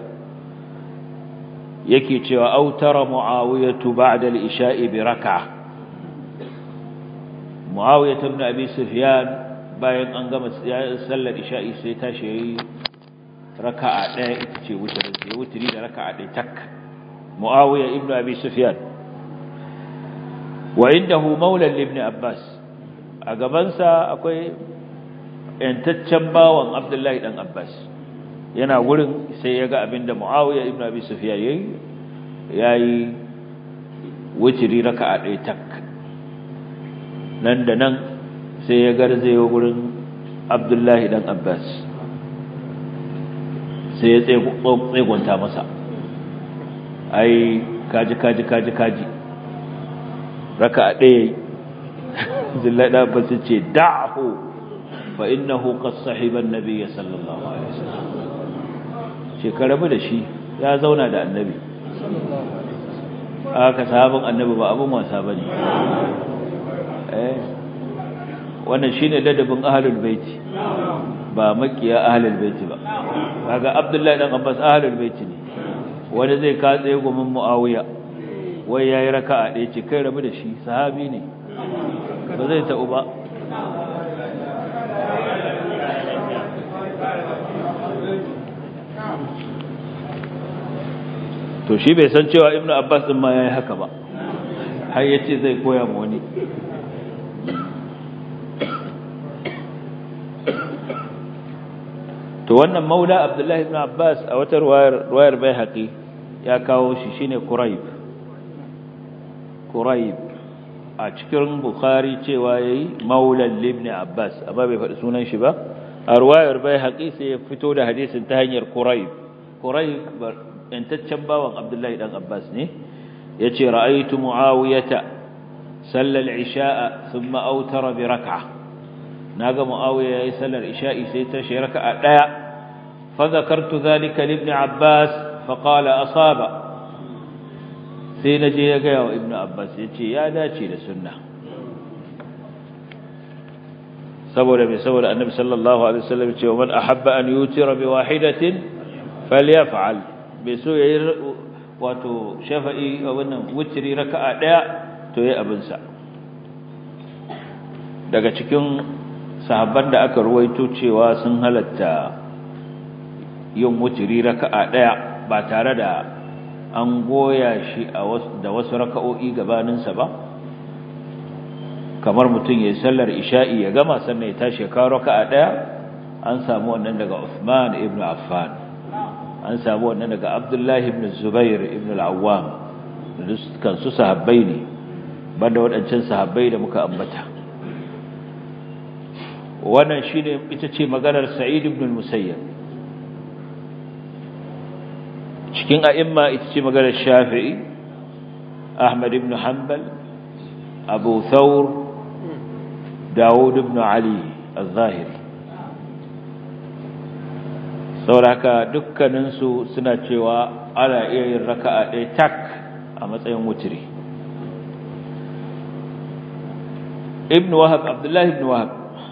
Speaker 2: yake cewa autara muawiyatu ba'da al-isha'i bi rak'ah muawiyah ibn abi sufyan bayan an gama sallar isha'i sai tashi yayi raka'a daya ita ce wutri sai wutri da raka'a daya tak muawiyah ibn abi sufyan wa indahu maula ibn abbas a gaban sa akwai yantaccen bawan abdullahi dan abbas yana wurin sai ya ga abinda muawiyah ibn abi sufyan yayi yayi wutri raka'a daya tak nan da nan sai ya garzayo gurin abdullahi dan abbas sai ya tsegunta masa ai kaji kaji kaji kaji raka a ɗaya zillai ɗan abbas ce da'ahu fa innahu qad sahiba an-nabiy sallallahu alaihi wasallam shekarabu da shi ya zauna da annabi aka sahabin annabi ba abun wasa bane wannan shine ladabin ahlul baiti ba makiya ahlul baiti ba kaga abdullahi dan abbas ahlul baiti ne wani zai katse gumin muawiya wai yayi raka'a ɗaya ce kai rabu da shi sahabi ne ba zai ta'u ba to shi bai san cewa ibnu abbas din ma yayi haka ba har yace zai koya ma wani to wannan maula abdullahi ibn abbas a wata ruwayar ruwayar baihaqi ya kawo shi shine quraib quraib a cikin bukhari cewa yayi maula ibn abbas amma bai faɗi sunan shi ba a ruwayar baihaqi sai ya fito da hadisin ta hanyar quraib quraib yantaccen bawan abdullahi dan abbas ne yace ra'aytu muawiyata salla al-isha'a thumma awtara bi rak'ah naga muawiya yayi sallar isha'i sai ta shi raka'a daya fa zakartu dhalika li ibn abbas fa qala asaba sai ibn abbas yace ai daidai ne yace daidai ne yace fa qala muawiya muawiya yace sallar isha'i thumma awtara bi rak'ah naga muawiya yayi sallar isha'i sai ta shi raka'a daya fa zakartu dhalika li ibn abbas fa qala asaba sai ibn abbas yace ai daidai ne yace daidai ne yace sai na je ya gaya wa ibnu abbas ya ce ya dace da sunna saboda mai saboda annabi sallallahu alaihi wasallam ya ce wa man ahabba an yutira bi wahidatin falyaf'al bai so yayi wato shafa'i wannan wutri raka'a daya to yayi abin sa daga cikin sahabban da aka ruwaito cewa sun halatta yin wutri raka'a daya ba tare da an goya shi da wasu raka'o'i gabaninsa ba kamar mutum ya sallar isha'i ya gama sannan ya tashi ya kawo raka'a daya an samu wannan daga Uthman ibn Affan an samu wannan daga Abdullah ibn Zubair ibn al-Awwam dukkan su sahabbai ne banda waɗancan sahabbai da muka ambata wannan shine ita ce maganar Sa'id ibn al-Musayyab cikin a'imma ita ce maganar shafi'i ahmad ibn hanbal abu thawr dawud ibn ali al-zahiri sauraka dukkaninsu suna cewa ana iya yin raka'a ɗaya tak a matsayin wutiri ibn wahab abdullahi ibn wahab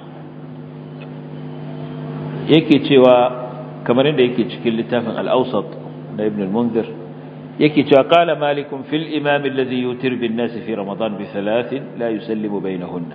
Speaker 2: yake cewa kamar inda yake cikin littafin al-awsat da ibn al-munzir yake cewa qala malik fil imam alladhi yutir bin nas fi ramadan bi thalath la yusallimu bainahunna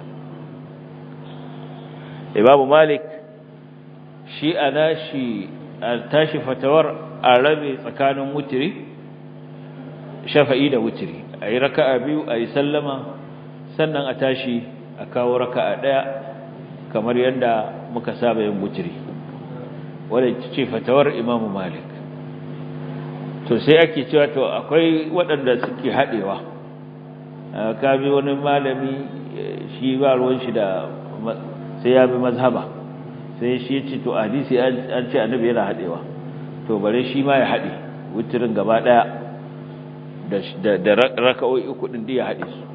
Speaker 2: imam malik shi ana shi tashi fatawar arabi tsakanin wutiri shafa'i da wutiri ayi raka'a biyu ayi sallama sannan a tashi a kawo raka'a daya kamar yadda muka saba yin wutiri wadda ce fatawar imam malik to sai ake cewa to akwai waɗanda suke haɗewa ka bi wani malami shi ba ruwan shi da sai ya bi mazhaba sai shi ya ce to hadisi an ce annabi yana haɗewa to bare shi ma ya haɗe wutirin gaba ɗaya da raka'o'i uku ɗin ya haɗe su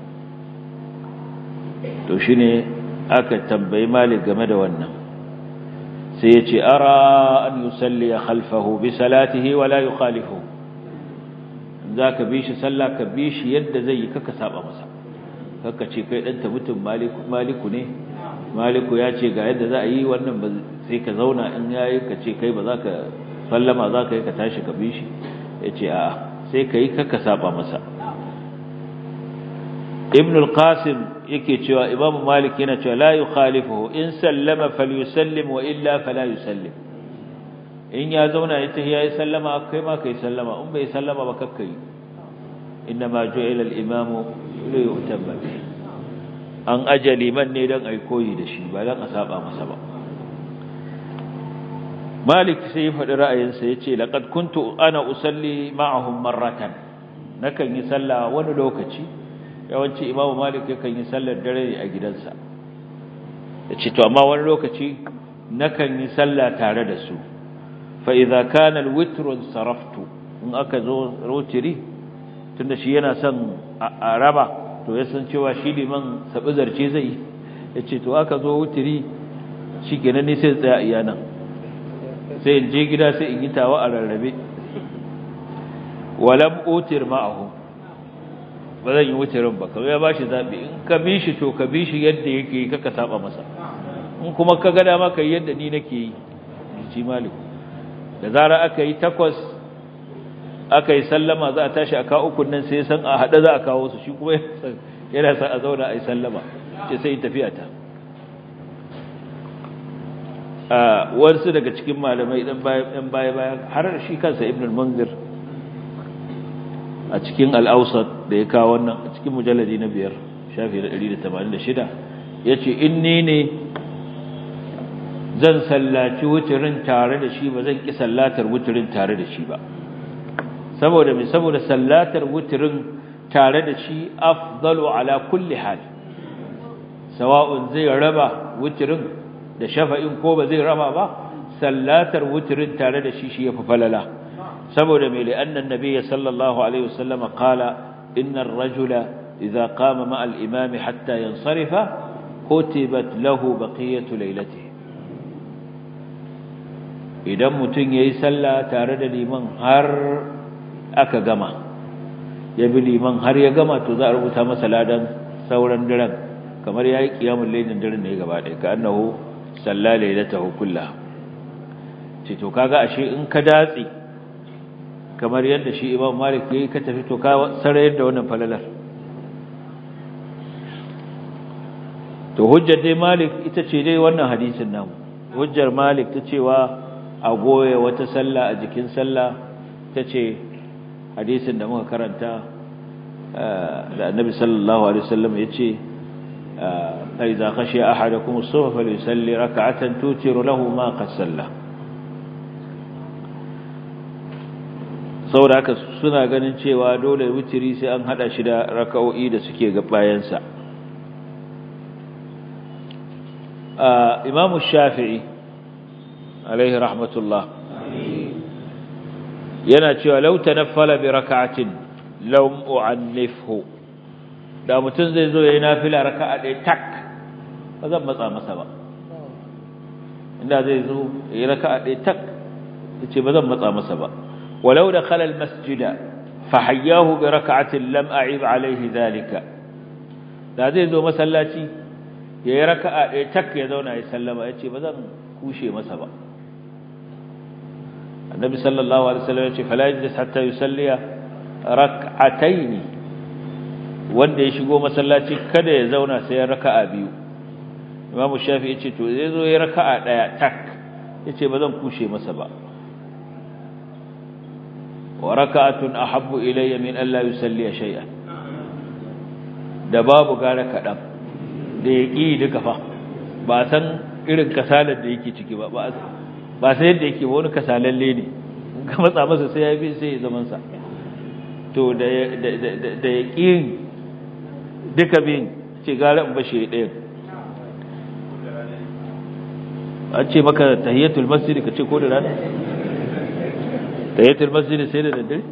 Speaker 2: to shi ne aka tambayi malik game da wannan sai ya ce ara an yusalli khalfahu bi salatihi wala yukhalifu za ka bi shi sallah ka bi shi yadda zai yi kaka saba masa kaka ce kai ɗanta mutum maliku ne maliku ya ce ga yadda za a yi wannan ba sai ka zauna in ya yi ka ce kai ba za ka sallama za ka yi ka tashi ka bi shi ya ce a sai ka yi kaka saba masa ibn al-qasim yake cewa imamu malik yana cewa la yukhalifuhu in sallama falyusallim wa illa fala yusallim in ya zauna ya tahi yayi sallama kai ma kai sallama in bai sallama ba kakka yi inma ju'ila al-imamu li yutamma bihi an ajali man ne dan ai koyi da shi ba dan a saba masa ba malik sai ya faɗi ra'ayinsa yace laqad kuntu ana usalli ma'ahum marratan nakan yi sallah wani lokaci yawanci imamu malik yakan yi sallar dare a gidansa yace to amma wani lokaci nakan yi sallah tare da su fa'iza kanal witrun saraftu in aka zo rotiri tunda shi yana son a raba to ya san cewa shi liman sabi zarce zai ya ce to aka zo wutiri shi kenan ne sai tsaya iya nan sai in je gida sai in yi tawa a rarrabe walam otir ma'ahu ba zan yi wutirin ba kawai ya ba shi zaɓi in ka bi shi to ka bi shi yadda yake yi kaka saba masa in kuma ka gada maka yadda ni nake yi ji maliku da zara aka yi takwas aka yi sallama za a tashi a kawo ukun nan sai san a haɗe za a kawo su shi kuma yana sa a zauna a yi sallama ce sai tafiya ta wasu daga cikin malamai ɗan baya baya har shi kansa ibn al-munzir a cikin al-awsat da ya kawo wannan a cikin mujalladi na biyar shafi na 186 ya ce in ni ne zan sallaci wuturin tare da shi ba zan ki sallatar wuturin tare da shi ba saboda me saboda sallatar wuturin tare da shi afdalu ala kulli hal sawa'un zai raba wuturin da shafa'in ko ba zai raba ba sallatar wuturin tare da shi shi yafi falala saboda me li annan nabiyyi sallallahu alaihi wasallam qala innar rajula idza qama ma'a al-imami hatta yansarifa kutibat lahu baqiyatu laylatihi idan mutum ya yi sallah tare da liman har aka gama ya bi liman har ya gama to za a rubuta masa ladan sauran daren kamar yayi qiyamul laylin daren ne gaba ɗaya ka annahu salla laylatahu kullaha ce to kaga ashe in ka datsi kamar yadda shi Imam Malik yayi ka tafi to ka sarayar da wannan falalar to hujjar dai Malik ita ce dai wannan hadisin namu hujjar Malik ta cewa a goye wata sallah a jikin sallah ta ce hadisin da muka karanta da Annabi sallallahu alaihi wasallam yace idza khashiya ahadakum as-subha falyusalli rak'atan tutiru lahu ma qad salla saboda haka suna ganin cewa dole witiri sai an hada shi da raka'o'i da suke ga bayansa imamu shafi'i alaihi rahmatullah yana cewa law tanaffala bi rak'atin lam u'annifhu da mutun zai zo yayin nafila raka'a ɗaya tak ba zan matsa masa ba inda zai zo yayin raka'a ɗaya tak yace ba zan matsa masa ba ولو دخل المسجد فحياه بركعة لم أعيب عليه ذلك da zai zo masallaci ya yi raka'a ɗaya tak ya zauna ya sallama ya ce ba zan kushe masa ba annabi sallallahu alaihi wasallam ya ce fala yajlis hatta yusalliya rak'ataini wanda ya shigo masallaci kada ya zauna sai ya raka'a biyu imamu shafi ya ce to zai zo ya raka'a ɗaya tak ya ce ba zan kushe masa ba وركعة أحب إلي من ألا يسلي شيئا da babu gara kaɗan da ya ƙi duka fa ba san irin kasalar da yake ciki ba ba sai yadda yake wani kasalalle ne ka matsa masa sai ya fi sai ya zamansa to da ya ƙi duka bin ce gara in bashe ɗayan an ce maka tahiyatul masjid ka ce ko da rana tahiyatul masjid sai da daddare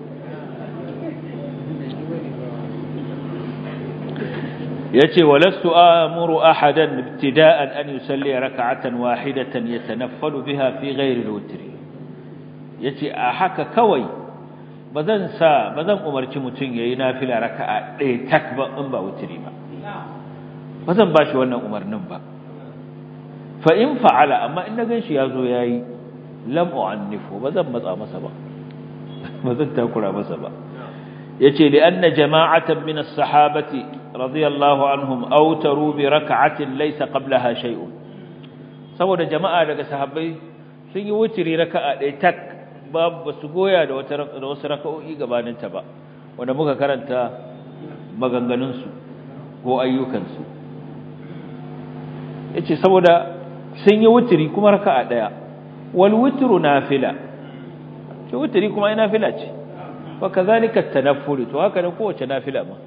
Speaker 2: yace walastu amuru ahadan ibtida'an an yusalli rak'atan wahidatan yatanaffalu biha fi ghairi al-witr yace a haka kawai bazan sa bazan umarci mutun yayi nafila raka'a ɗaya tak ba in ba witri ba bazan bashi wannan umarnin ba fa in fa'ala amma in na ganshi yazo yayi lam u'annifu bazan matsa masa ba bazan takura masa ba yace li anna jama'atan min as-sahabati radiyallahu anhum awtaru bi rak'atin laysa qablaha shay'un saboda jama'a daga sahabbai sun yi wutiri raka'a ɗaya tak babu su goya da wata da wasu raka'o'i gabanin ta ba wanda muka karanta maganganun su ko ayyukan su yace saboda sun yi wutiri kuma raka'a ɗaya wal witru nafila ce wutiri kuma ai nafila ce wa kazalika tanafful to haka ne kowace nafila ma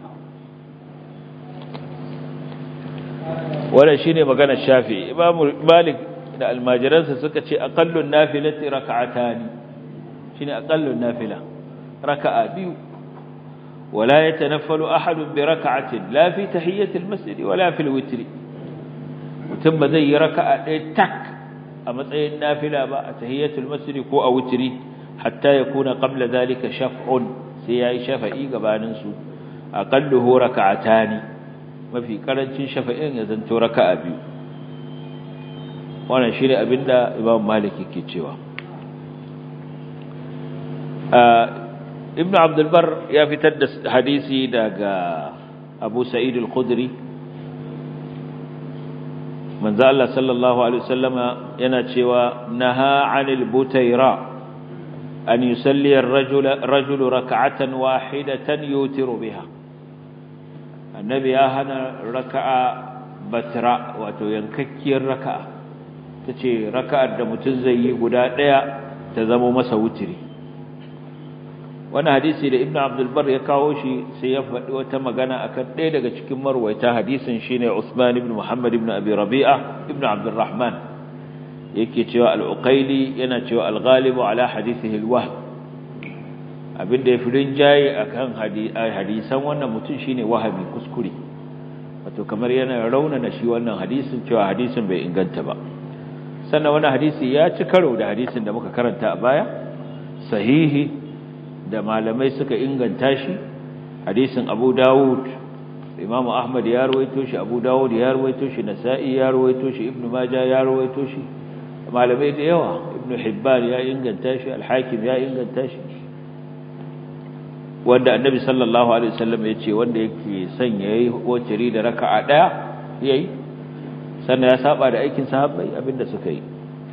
Speaker 2: wannan shine maganar Shafi'i Imam Malik da almajiransa suka ce aqallun nafilati rak'atani shine aqallun nafila raka'a biyu wala yatanaffalu ahadun bi rak'atin la fi tahiyyati almasjid wala fi alwitr mutum ba zai yi raka'a ɗaya tak a matsayin nafila ba a tahiyyatul masjid ko a witri hatta yakuna qabla dhalika shaf'un sai yayi shafa'i gabanin su aqalluhu rak'atani mafi karancin shafa'in ya zanto raka'a biyu wannan shine abinda Imam Malik yake cewa Ibn Abdul Bar ya fitar da hadisi daga Abu Sa'id al-Khudri manzo Allah sallallahu alaihi wasallama yana cewa naha 'anil butayra an yusalli ar-rajulu rajulu rak'atan wahidatan yutiru biha annabi ya hana raka'a batra wato yankakkiyar raka'a tace raka'ar da mutum zai yi guda daya ta zama masa wutiri wannan hadisi da ibnu abdul bar ya kawo shi sai ya faɗi wata magana akan ɗaya daga cikin marwaita hadisin shine usman ibn muhammad ibn abi rabi'a ibn abdul rahman yake cewa al-uqayli yana cewa al-ghalibu ala hadithihi al-wahb abinda ya fi rinjaye a kan hadisan wannan mutum shi ne wahabi kuskure wato kamar yana raunana shi wannan hadisin cewa hadisin bai inganta ba sannan wani hadisi ya ci karo da hadisin da muka karanta a baya sahihi da malamai suka inganta shi hadisin Abu Dawud Imam Ahmad ya rawaito shi Abu Dawud ya rawaito shi Nasa'i ya rawaito shi Ibn Majah ya rawaito shi malamai da yawa Ibn Hibban ya inganta shi Al-Hakim ya inganta shi wanda Annabi sallallahu alaihi wasallam ya ce wanda yake son yayi waciri da raka'a daya yayi sannan ya saba da aikin sahabbai abinda suka yi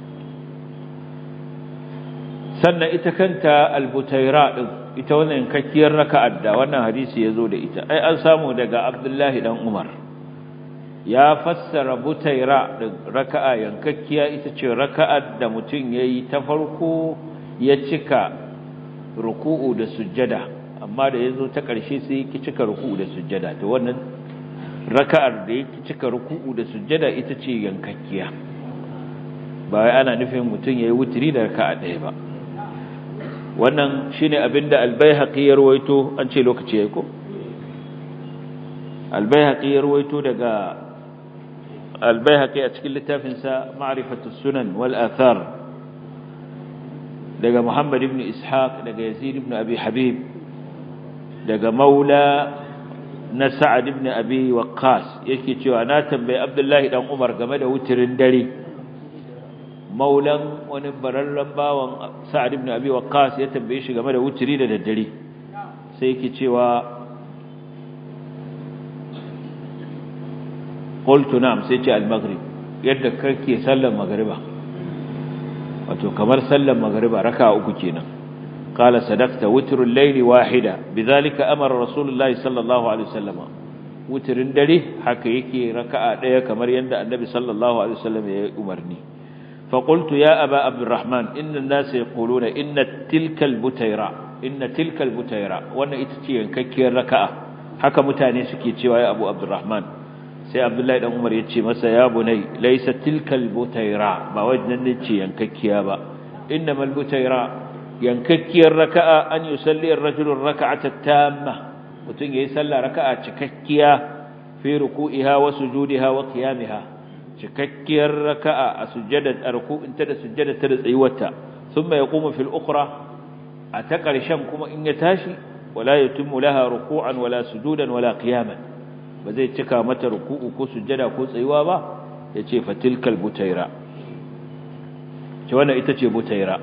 Speaker 2: sannan ita kanta al-Butayra din ita wannan kakkiyar raka'ar da wannan hadisi yazo da ita ai an samu daga Abdullahi dan Umar ya fassara butaira da raka'a yankakkiya ita ce raka'ar da mutum yayi ta farko ya cika ruku'u da sujjada amma da yazo ta ƙarshe sai ya cika ruku'u da sujjada to wannan raka'ar da yake cika ruku'u da sujjada ita ce yankakkiya ba wai ana nufin mutum yayi wutiri da raka'a ɗaya ba wannan shine abinda al-Baihaqi ya rawaito an ce lokaci yayi ko al-Baihaqi ya rawaito daga al-Baihaqi a cikin littafin sa Ma'rifatus Sunan wal Athar daga Muhammad ibn Ishaq daga Yazid ibn Abi Habib daga Maula na Sa'ad ibn Abi Waqqas yake cewa na tambayi Abdullahi dan Umar game da wutirin dare maulan wani bararren bawan sa'ad ibn abi waqqas ya tambaye shi game da wuturi da daddare sai yake cewa qultu na'am sai ce al-maghrib yadda kake sallar magriba wato kamar sallar magriba raka'a uku kenan qala sadaqta wutrul layli wahida bidhalika amara rasulullahi sallallahu alaihi wasallam wutrin dare haka yake raka'a daya kamar yadda annabi sallallahu alaihi wasallam ya umarni فقلت يا أبا عبد الرحمن إن الناس يقولون إن تلك البتيرة إن تلك البتيرة وأن إتتي ككير ركعة حكى متاني سكي يا أبو عبد الرحمن سي عبد الله بن عمر يتشي مسا يا بني ليس تلك البتيرة ما وجدنا نتشي ينككيا با إنما البتيرة ينككير ركعة أن يصلي الرجل الركعة التامة وتنجي يسلى ركعة تككيا في ركوئها وسجودها وقيامها cikakkiyar raka'a a sujjada ruku'in ta da sujjada ta da tsayuwarta thumma yaqumu fil ukhra a ta karshen kuma in ya tashi wala yatimmu laha ruku'an wala sujudan wala qiyaman ba zai cika mata ruku'u ko sujjada ko tsayuwa ba yace fatilkal butaira ce wannan ita ce butaira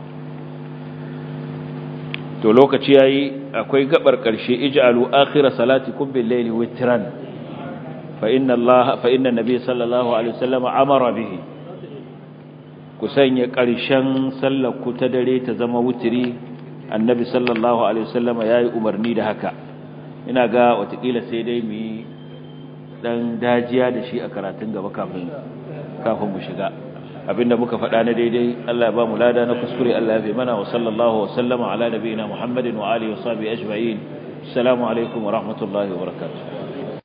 Speaker 2: to lokaci yayi akwai gabar karshe ij'alu akhir salatikum bil layli witran فإن الله فإن النبي صلى الله عليه وسلم أمر به كسanya ƙarshen sallar ku ta dare ta zama wutiri annabi sallallahu alaihi wasallam yayi umarni da haka ina ga watakila sai dai mu yi dan dajiya da shi a karatun gaba kafin kafin mu shiga abinda muka faɗa na daidai Allah ya ba mu lada na kuskure Allah ya fi mana wa sallallahu wa sallama ala nabiyina Muhammadin wa alihi wa sahbihi ajma'in assalamu alaikum wa rahmatullahi wa barakatuh